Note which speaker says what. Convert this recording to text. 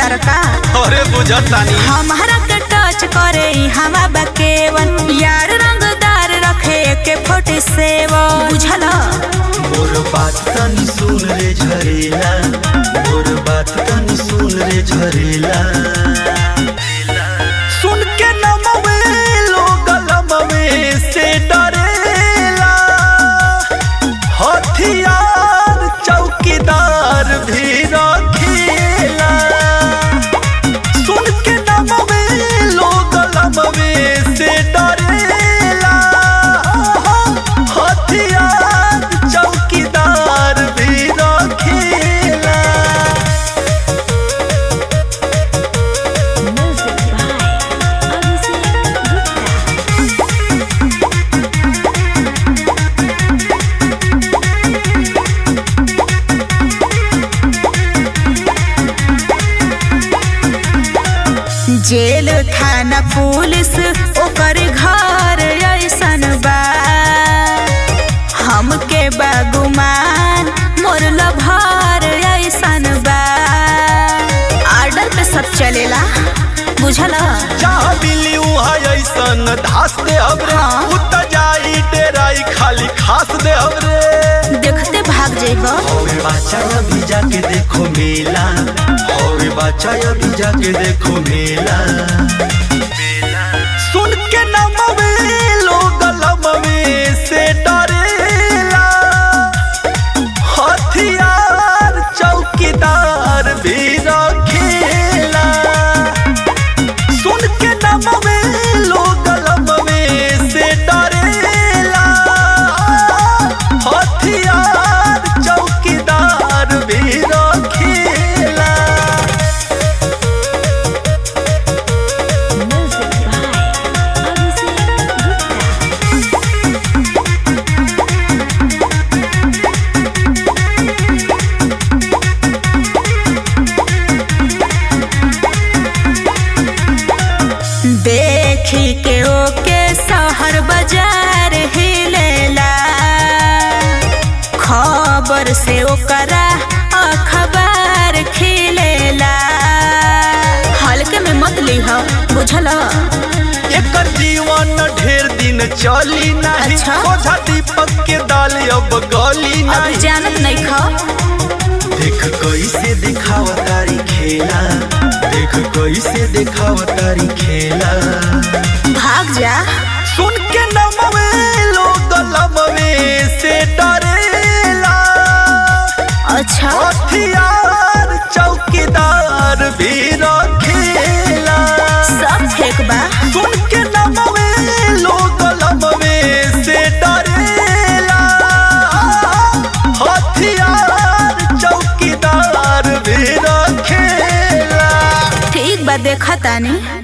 Speaker 1: तार का
Speaker 2: अरे बुझतानी
Speaker 1: हमारा के टच करे हवा बकेवन यार रंगदार रखे के फोर्टी सेवन बुझल
Speaker 3: मोर बात तनी सुन रे झरेला मोर बात तनी सुन रे झरेला
Speaker 2: सुन के नमवे लोग लमवे से डरेला हथियार चौकीदार भी रखेला सुन के नमवे लोग लमवे से डरेला हथियार चौकीदार भी रखेला
Speaker 1: जेल थाना पुलिस ओकर घर ऐसन बा हमके बागुमान मोर लभार ऐसन बा आर्डर पे सब चलेला बुझल
Speaker 2: जहाँ मिली वहाँ ऐसन धास दे हमरे
Speaker 1: हाँ।
Speaker 2: उत जाई डेराई खाली खास दे हमरे
Speaker 1: देखते भाग जेब
Speaker 3: हवे बाचा अभी जाके देखो मेला हवे बाचा अभी जाके देखो मेला
Speaker 2: सुन के नमवे लोग लमवे से डरेला हथियार चौकीदार भी रखेला सुन के नमवे लोग लमवे से डरेला हथियार चौकीदार भी रखेला
Speaker 1: देखी के ओके शहर बाजार हिलेला खबर से ओकरा अखबार खिलेला हल्के में मत लीह बुझल
Speaker 2: एकर जीवन ढेर दिन चली नहीं
Speaker 1: अच्छा।
Speaker 2: ओझा दीपक के दाल अब गली
Speaker 1: अब
Speaker 2: नहीं
Speaker 1: जानत नहीं ख
Speaker 3: देख कैसे दिखाव तारी खेला देख कैसे दिखाव तारी खेला
Speaker 1: भाग जा
Speaker 2: सुन के नमवे लोग लमवे से डरेला
Speaker 1: अच्छा
Speaker 2: हथियार चौकीदार भी रखेला
Speaker 1: सब फेक बा
Speaker 2: सुन के नमवे लोग लमवे से डरेला हथियार चौकीदार भी रखेला
Speaker 1: ठीक बा देखा तानी